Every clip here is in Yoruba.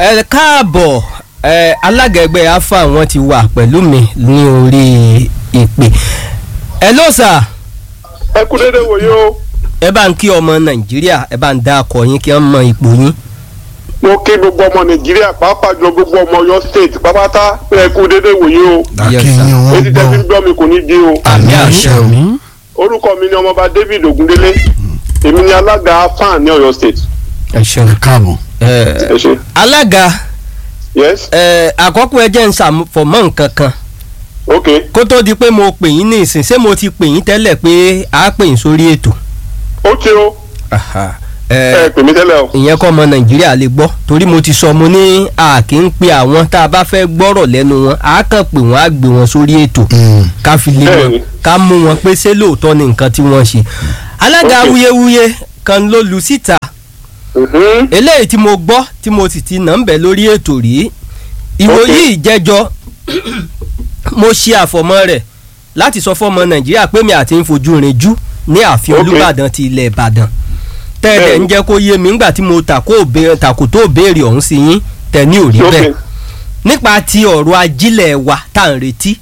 ẹ káàbọ̀ ẹ alága ẹgbẹ́ afa wọn ti wà pẹ̀lú mi ní orí ìpè ẹ ló sà ẹ kú dédé wòye o ẹ bá ń kí ọmọ nàìjíríà ẹ bá ń dá akọ yín kí wọ́n mọ ipò yín. mo kí gbogbo ọmọ nàìjíríà pàápàá jọ gbogbo ọmọ Ọ̀yọ́ state pápátá pé ẹ kú dédé wòye o Yes, sir. akínyìn wọn etí tẹ́ fi ń gbọ́ gbọ́ mi kò ní di o àmì àṣẹ o. orúkọ mi ni ọmọọba David Ogundele èmi ni alága fan ní Ọ̀yọ́ state ẹ ṣeun. káàbọ̀ ẹ ẹ ṣe alága yes ẹ àkọ́kọ́ ẹ jẹ́ ń ṣàfọ̀mọ́ nǹkan kan ok kó tó di pé mo pè yín ní ìsìn ṣé mo ti pè yín tẹ́lẹ̀ pé a pè yín sórí ètò. ó ti o Aha. ẹ ẹ pè mí tẹ́lẹ̀ o ìyẹn kọ́ ọmọ nàìjíríà lè gbọ́ torí mo ti sọ mo ní a kì í pe àwọn tá a bá fẹ́ gbọ́rọ̀ lẹ́nu wọn a kàn pé wọ́n á gbé wọn sórí ètò ká fi lé wọn Bẹ́ẹ̀ni. ká mú wọn pé ṣé lóòótọ́ ni nǹkan tí wọ́n ṣe. alága Ok. wuyewuye kan ló lu síta Mhm. eléyìí tí mo gbọ́ tí mo sì ti nà ń bẹ̀ lórí ètò rí ìwòyí ìjẹ́jọ́ mo ṣe àfọ̀mọ́ rẹ̀ láti sọ fọ́mọ nàìjíríà pé mi àti ń fojú rinjú ní ààfin Ok. olúbàdàn ti ilẹ̀ ìbàdàn tẹ́lẹ̀ ń Bẹ́ẹ̀ni. jẹ́ kó yé mi ńgbà tí mo tàkó òbe- tàkò tó béèrè ọ̀hún sí yín tẹ̀ ní òrí ok bẹ́ẹ̀ nípa ti ọ̀rọ̀ ajílẹ̀ wa tá à ń retí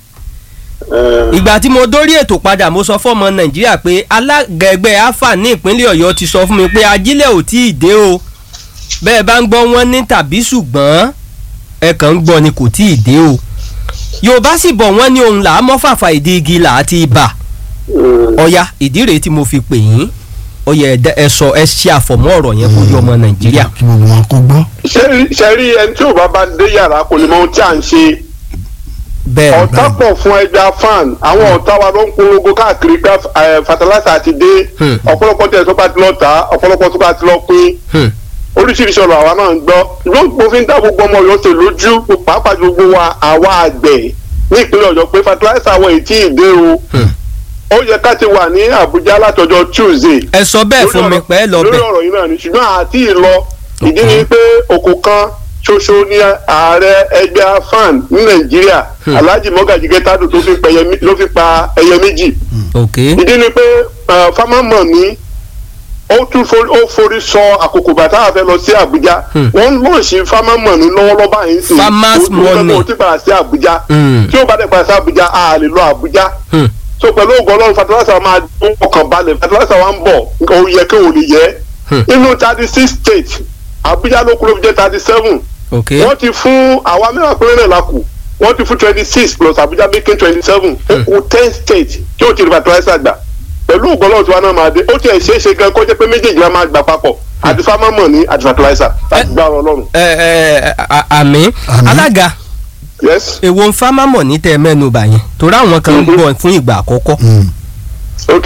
ẹ ìgbà tí mo dórí ètò padà mo sọ fọ́mọ nàìjíríà pé alága ẹgbẹ́ afa ní ìpínlẹ̀ ọ̀yọ́ ti sọ fún mi pé ajílẹ̀ ò tí ì dé o bẹ́ẹ̀ bá ń gbọ́ wọn ní tàbí ṣùgbọ́n ẹ kàn ń gbọ́ ni kò tí ì dé o yorùbá sì bọ̀ wọ́n ní ohun là á mọ́ fàfà ìdí igi là á ti bà mm. ọ̀ya ìdí rèé tí mo fi pè yín ọ̀ya ẹ̀dá- ẹ sọ ẹ ṣe àfọ̀mọ́ ọ̀rọ̀ yẹn kó yé ọmọ nàìjíríà. kí gbogbo wọn kó gbọ́ ṣé ṣe rí ẹni tí ò bá bá dé yàrá kò ní mọ ohun tí à ń ṣe bẹ́ẹ̀ ọ̀tá pọ̀ fún ẹja fan àwọn ọ̀tá wa ló ń polongo káàkiri pé ẹ, fertilizer ti dé Hmm. ọ̀pọ̀lọpọ̀ tẹ̀ tó bá ti lọ tà ọ̀pọ̀lọpọ̀ tó bá ti lọ pín Hmm. oríṣiríṣi ọ̀rọ̀ àwa náà ń gbọ́ ṣùgbọ́n mo fi ń dá gbogbo ọmọ Ọ̀yọ́ ṣe lójú pàápàá ju gbogbo wa àwa àgbẹ̀ ní ìpínlẹ̀ Ọ̀yọ́ pé fertilizer wọ̀ èyí tí ì dé o Hmm. ó yẹ ká ti wà ní Àbújá látọjọ́ Tuesday ẹ sọ bẹ́ẹ̀ fún mi pé ẹ lọ lórí bẹ̀ ọ̀rọ̀ yìí náà ni ṣùgbọ́n àti ìlọ ìdí Okay. ni pé òkú kan ṣoṣo ní ààrẹ ẹgbẹ́ afan ní Nàìjíríà Hmm. Alhaji Mogaji Getado tó fi pa ẹyẹ mé- ló fi pa ẹyẹ méjì ok ìdí ni pé fámámọ̀ ní ó tún forí ó forí sọ àkókò bàtà àfẹ lọ sí Àbújá Hmm. wọ́n ń lọ́ọ̀ṣì fámámọ̀ ní lọ́wọ́lọ́wọ́ báyìí sí Farmers money. ó ti padà sí Àbújá Hmm. tí ó bá dẹ̀ padà sí Àbújá a lè lọ Àbújá Hmm. so pẹ̀lú ògùn ọlọ́run fertilizer máa dún ọkàn balẹ̀ fertilizer wa ń bọ̀ ó yẹ kí òun lè yẹ Hmm. nínú thirty six states Abuja ló kú ló fi jẹ́ thirty seven ok wọ́n ti fún àwa mẹ́wàá péré náà la kù wọ́n ti fún twenty six plus Abuja making twenty seven ó kù ten states tí ó ti rí fertilizer gbà pẹ̀lú ògùn ọlọ́run tí wọn náà máa dé ó tiẹ̀ ṣeé ṣe gan kó jẹ́ pé méjèèjì la máa gbà papọ̀ àti farmer money àti fertilizer láti gbà ọ̀rọ̀ ọlọ́run ẹ ẹ à- àmì Àmín. alága yes èwo ń fámámọ̀ ní tẹ́ ẹ mẹ́nu bà yẹn torí àwọn kan ń Mhm. gbọ́ fún ìgbà àkọ́kọ́. Mm. ok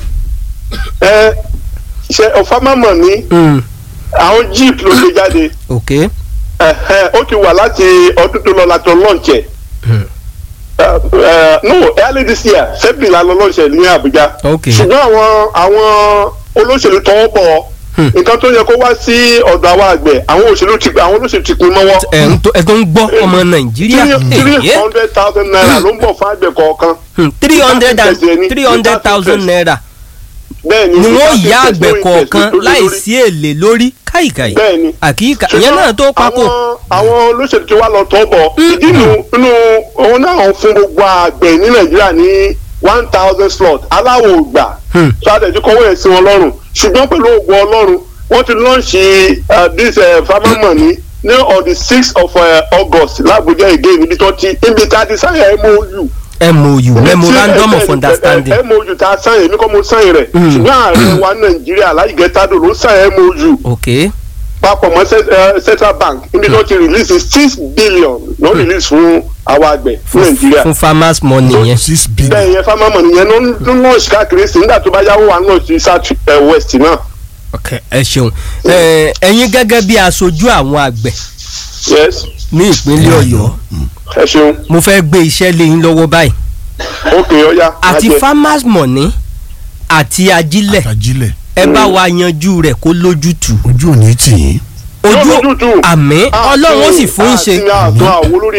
ẹ ṣe farmer money Mm, àwọn jeep ló gbé jáde. ok Ẹ̀hẹ́, ó ti wà láti ọdún tó lọ láti launch ẹ̀. Hmm. Uh, uh, no early this year february la lọ launch ẹ̀ ní Abuja. Ok. ṣùgbọ́n àwọn àwọn olóṣèlú tọwọ́ bọ̀ Hmm. nǹkan tó yẹ kó wá sí ọ̀dọ̀ àwọn àgbẹ̀ àwọn òṣèlú ti àwọn olóṣèlú ti pin mọ́wọ́. ẹ ń tó ẹ tó ń gbọ́ ọmọ nàìjíríà three hundred thousand naira ló ń bọ̀ fún àgbẹ̀ kọ̀ọ̀kan. three hundred and Interest ẹni, three hundred thousand interest. naira bẹ́ẹ̀ni ni wọ́n without yá interest, àgbẹ̀ no interest kọ̀ọ̀kan lórí- láì lórí. sí èlé lórí káìkàì bẹ́ẹ̀ni àkíkà ìyẹn náà tó papọ̀ àwọn àwọn olóṣèlú tí wàá lọ tọ́ bọ̀ ìdí inú inú òun náà ń fún gbogbo àgbẹ̀ ní nàìjíríà ní one thousand slot aláwọ̀ ògbà Hmm. so àtẹ̀jú kọ́wé ẹ̀ sí wọn lọ́rùn ṣùgbọ́n pẹ̀lú ògùn ọlọ́run wọ́n ti lọ́ọ̀ṣì this uh, farmer money ní on the sixth of uh, august làbújá again níbi tó ti níbi tá a ti sáyà mou mou memorandum of Tí- understanding eh, mou tá a sáyà èmi kọ́ mo sáyà rẹ̀ Hmm. ṣùgbọ́n ààrẹ wa nàìjíríà Alhaji Getado ló sáyà mou ok papọ̀ mọ́ cent- eh, central bank níbi tó ti release six billion ló release fún àwọn àgbẹ̀ fún nàìjíríà fún farmers money yẹn six billion bẹ́ẹ̀ yẹn farmer money yẹn ló ń ló ń launch káàkiri sí nígbà tó bá yáwó wa ń launch sí south eh, west náà ok ẹ ṣeun ẹ ẹ̀yin gẹ́gẹ́ bí aṣojú àwọn àgbẹ̀ yes ní ìpínlẹ̀ ọ̀yọ́ ẹ ṣeun mo fẹ́ gbé iṣẹ́ lé yín lọ́wọ́ báyìí ok ọ̀ya àti lájẹ. farmers money àti ajílẹ̀ àtàjílẹ̀ ẹ bá wa yanjú rẹ̀ kó lójútùú ojú ò ní tì yín Yóò ojú lójútùú. àmì ọlọ́run ó sì fún yín ṣe àti àtún àwo lórí ẹ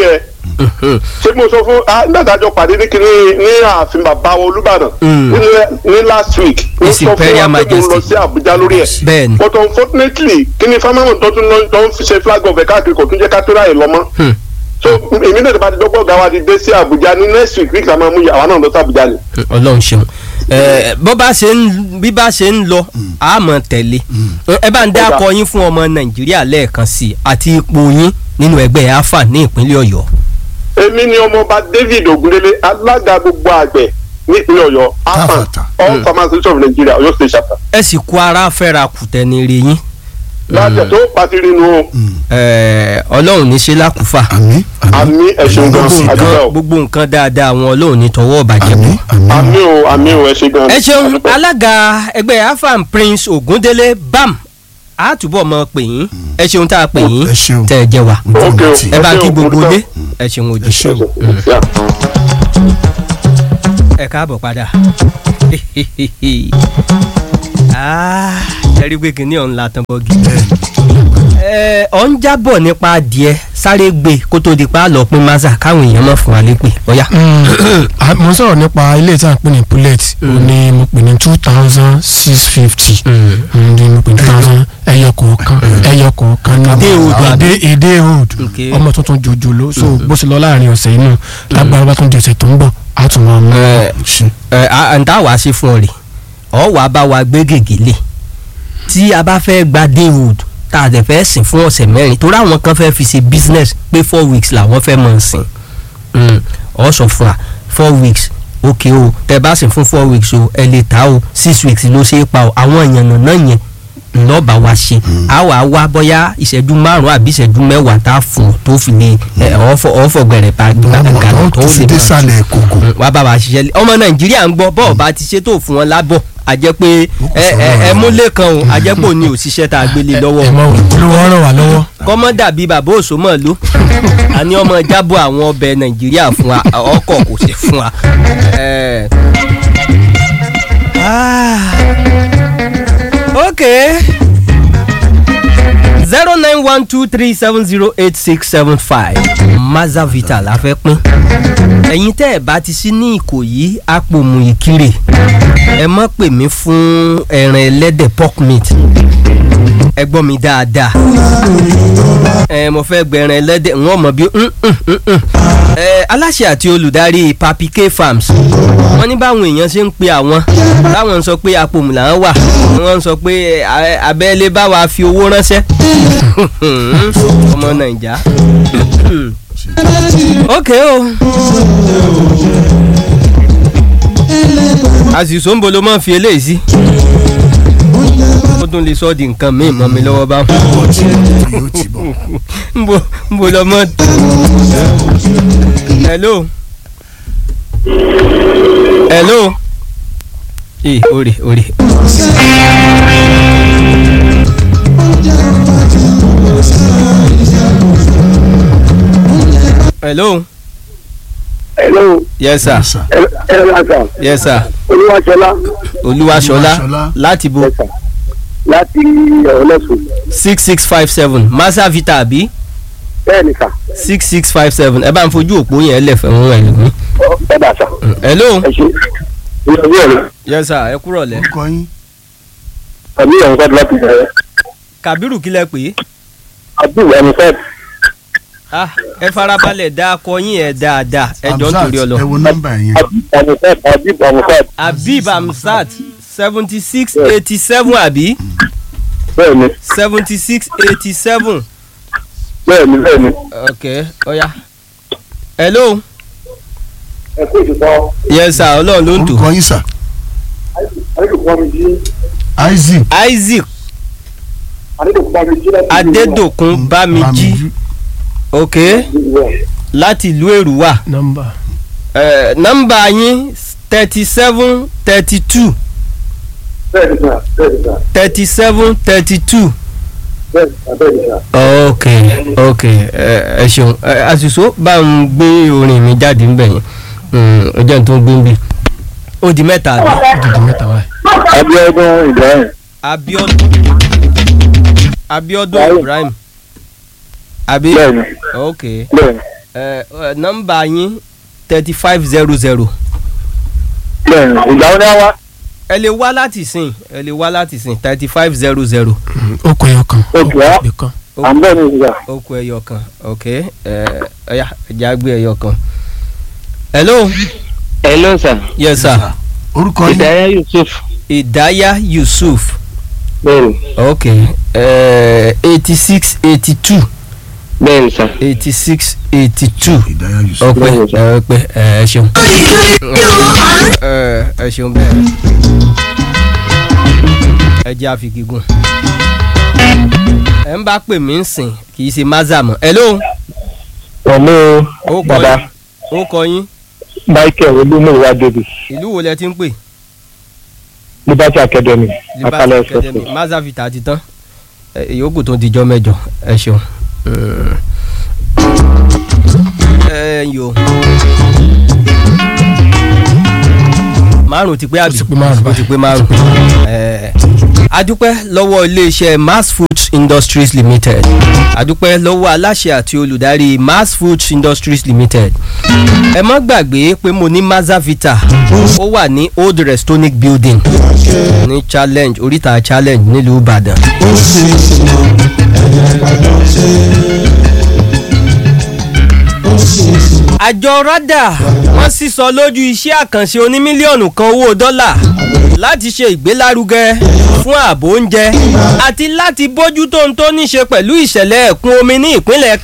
ṣé mo sọ fún ah nígbà tá a jọ pàdé ní kíní ní ààfin bàbá wa olúbàdàn Mm. ní- ní last week mo His sọ fún Imperial wa pé mo lọ Majesty. sí àbújá lórí ẹ̀ bẹ́ẹ̀ni but unfortunately kíní fámáwọn tó tún lọ tó ń fi ṣe flag of ẹ̀ káàkiri kò tún jẹ́ ká tó ráyè lọ mọ́ Hmm. so èmi náà ti bá ti dọ́gbọ́ ọ̀gá wa ti dé sí àbújá ní next week week la máa mú àwa náà lọ sí àbújá ni. ọlọ́run ṣeun ẹ bó bá ṣe ń bí bá ṣe ń lọ a mọ̀ tẹ̀lé ẹ bá ń dá Ọ̀gá. akọ yín fún ọmọ nàìjíríà lẹ́ẹ̀kan sí i àti ipò yín nínú ẹgbẹ́ afa ní ìpínlẹ̀ ọ̀yọ́. èmi ni ọmọọba david ogundele alága gbogbo àgbẹ̀ nípínlẹ̀ ọ̀yọ́ afan Káfàtà. all farmers association of nigeria ọ̀yọ́ state chapter. ẹ sì kó ara fẹ́ra kùtẹ́ni rí yín lájẹ tó pàtìrì nu o ẹ, ọlọ́run ní ṣe lákùúfà àmì àmì ẹ̀sùn gan Gbogbo àdúgbò Nǹkan- o gbogbo nǹkan dáadáa àwọn ọlọ́run ní tọwọ́ ọ̀bàjẹ́ àmì bọ̀. àmì àmì o àmì o ẹ ṣe gan. ẹ ṣeun Àdúpẹ́. alága ẹgbẹ́ afan prince ogundele bam a túbọ̀ mọ pè yín ẹ ṣeun tá a pè yín ẹ ṣeun. tẹ́ ẹ jẹ́ wa Ok o. ẹ bá Ẹ kí ṣeun, gbogbo mo dúpẹ́. lé ẹ ṣeun ojú ẹ ṣeun. Yeah. ẹ káàbọ̀ padà Ah, ẹ rí pé kìnìún ọ̀hún la tán bọ́gì. ẹ ọ̀ ń jábọ̀ nípa adìẹ sáré gbé kó tó di pa á lọ pín maza káwọn èèyàn mọ̀ fún wa lépè ọ̀yà. Ah, mo ń sọ̀rọ̀ nípa ilé tí a ń pè ní bullet ó ní mo pè ní two thousand six fifty ní mo pè ní two thousand ẹyọ kọ̀ọ̀kan ẹyọ kọ̀ọ̀kan ní Èdè Oòduà. èdè èdè old Okay. ọmọ tuntun jòjòló so bó ṣe lọ láàrin ọ̀sẹ̀ inú lágbára bá tún di ọ̀sẹ̀ tó ń bọ̀ á tún máa mú Ẹ, ṣe. ẹ à ń tá wàá ṣe fún ọ rè ọ wàá bá wa gbé gègé lé tí a bá fẹ́ gba daywood tá a dẹ̀ fẹ́ sìn fún ọ̀sẹ̀ mẹ́rin torí àwọn kan fẹ́ fi ṣe business pé four weeks làwọn fẹ́ mọ̀ sìn Mm, ọ sọ fún wa four weeks ok o tẹ bá sìn fún four weeks o ẹ lè ta o six weeks ló ṣe é pa o àwọn èèyàn náà yẹn ńlọ́ọ̀bà wa ṣe a wà wá bóyá ìṣẹ́jú márùn-ún àbí ìṣẹ́jú mẹ́wàá tá a fún ọ tó fi lè ẹ, ọ̀fọ̀ ọ̀fọ̀ gbẹ̀rẹ̀ pa àwọn tó fi dé sàlẹ̀ kòkò wà bá wa ṣiṣẹ́ lé ọmọ nàìjíríà ń gbọ́ bọ́ọ̀ bá ti ṣe tó fún wọn lábọ̀ a jẹ́ pé ẹ ẹ ẹ múlẹ̀ kan o a jẹ́ pé òní òṣìṣẹ́ tá a gbélé lọ́wọ́ ẹ mọ olówó ràn wá lọ́wọ́. kọ́mọ́ dàbí bàbá òṣòmọ̀ ló a ní ọmọ jábọ̀ àwọn ọbẹ̀ nàìjíríà fún wa ọkọ̀ kò sí fún wa. Eh. Ah. ok zero nine one two three seven zero eight six seven five mazavita la fẹ́ pín ẹ̀yin tẹ́ ẹ̀ bá ti sí ní ìkòyí àpòmù ìkirè ẹ mọ́ pè mí fún ẹran ẹlẹ́dẹ̀ pork meat ẹ gbọ́ mi dáadáa ẹ mo fẹ́ gbẹ̀rẹ̀ ẹlẹ́dẹ̀ wọ́n mọ̀ bí mm, mm, mm, mm. ẹ aláṣẹ àti olùdarí papi k farms wọ́n ní báwọn èèyàn ṣe ń pe àwọn táwọn ń sọ pé apòmù làwọn wà wọ́n ń sọ pé ẹ, abẹ́lé bá wa fi owó ránṣẹ́ ọmọ nàìjà ok o àṣìṣò ń bolo máa ń fi eléyìí sí ó tún lè sọ ọ́ di nǹkan míì mọ́ mi lọ́wọ́ bá yóò ti bọ̀ yóò ti bọ̀ ń bo ń bo lọ mọ́. hello. hello. ee ore ore. hello. hello yes sir. Yes, sir. ẹ ẹ lásà yes sir. olúwaṣọlá olúwaṣọlá Olúwaṣọlá. láti bo ẹ̀sà láti ọ̀lẹ́sùn six six five seven masa vita àbí bẹ́ẹ̀ ni sà six six five seven ẹ bá ń fojú òpó yẹn lẹ̀ fẹ́ wọn ẹ̀lú mi. ẹ dà sà hello. ẹ ṣe ìyá ìwé rẹ yes sir ẹ kúrọ̀ lẹ́. orúkọ yín àbí ìyàwó sáà láti bẹ̀rẹ̀ kàbírù kílẹ̀ pé àbí ìyàwó sáà ah ẹ farabalẹ̀ dá akọ yín ẹ̀ dáadáa ẹ jọ ń Hamzat, torí ọ lọ. ẹ wo nọ́mbà yẹn àbí ìyàwó sáà àbí ìyàwó sáà habib amsat seventy six eighty seven àbí bẹ́ẹ̀ ni seventy six eighty seven bẹ́ẹ̀ ni bẹ́ẹ̀ ni. ok ọ̀ya hello ẹ kó ìṣùpọ̀ yes sir ọlọ́run ló ń tò orúkọ yín sà adédọ̀kọ́ mi jí isaac isaac adédọ̀kọ́ mi jí láti adédòkun bámijí ok láti ìlú èrúwà nọ́mbà Eh, nọ́mbà yín thirty seven thirty two bẹ́ẹ̀ ni sà bẹ́ẹ̀ ni sà thirty seven thirty two. bẹ́ẹ̀ ni sà bẹ́ẹ̀ ni sà. ok ok ẹ ẹ ṣeun ẹ àṣìṣó bá ń gbé orin mi jáde ń bẹ̀ yẹn ọjọ́ tó ń gbé ń bì ó di mẹ́ta àbí dídì mẹ́ta wáyé. Abíọ́dún Ibrahim Abíọ́dún Abíọ́dún Ibrahim. Ibrahim àbí bẹ́ẹ̀ ni ok bẹ́ẹ̀ ni ẹ ẹ nọ́mbà yín thirty five zero zero ìgbà wo ni a wá. ẹ lè wá láti sìn ẹ lè wá láti sìn thirty five zero zero ó kọ ẹyọ kan Ó kù á. ibì kan à ń bọ̀ ní ìgbà. ó kù ẹyọ kan ok ẹ ẹyà ẹjà gbé ẹyọ kan. hello hello sir yes sir orúkọ yín ìdáyà yusuf idaya yusuf bẹ́ẹ̀ni ok eighty six eighty two bẹ́ẹ̀ni sir eighty six eighty two ìdáyà yusuf ọpẹ Bẹ́ẹ̀ni, sir. ẹ pé ẹ ṣeun ẹ ẹ ṣeun bẹ́ẹ̀ ẹ jẹ́ àfikígùn ẹ ń bá pè mí ń sìn kì í ṣe maza mọ́ hello pẹ̀lú ó kọ bàbá yín ó kọ yín michael olúmọ̀wá davis ìlú wo lẹ ti ń pè liberty academy liberty akalẹ̀ academy express. maza vita ti tán ẹ, ìyókù tó dijọ́ mẹ́jọ ẹ ṣeun. ẹ yo márùn ti pé àbí ti pé márùn ó ti pé márùn ẹ adúpẹ́ lọ́wọ́ iléeṣẹ́ mass foods industries limited adúpẹ́ lọ́wọ́ aláṣẹ àti olùdarí mass foods industries limited ẹ má gbàgbé pé mo ní mazavita ó wà ní old restonic building ní challenge oríta challenge nílùú ìbàdàn. àjọ rada wọ́n sísọ lójú iṣẹ́ àkànṣe onímílíọ̀nù kan owó dọ́là láti ṣe ìgbélárugẹ fún ààbò oúnjẹ àti láti bójútó ohun tó ní ṣe pẹ̀lú ìṣẹ̀lẹ̀ ẹ̀kún omi ní ìpínlẹ̀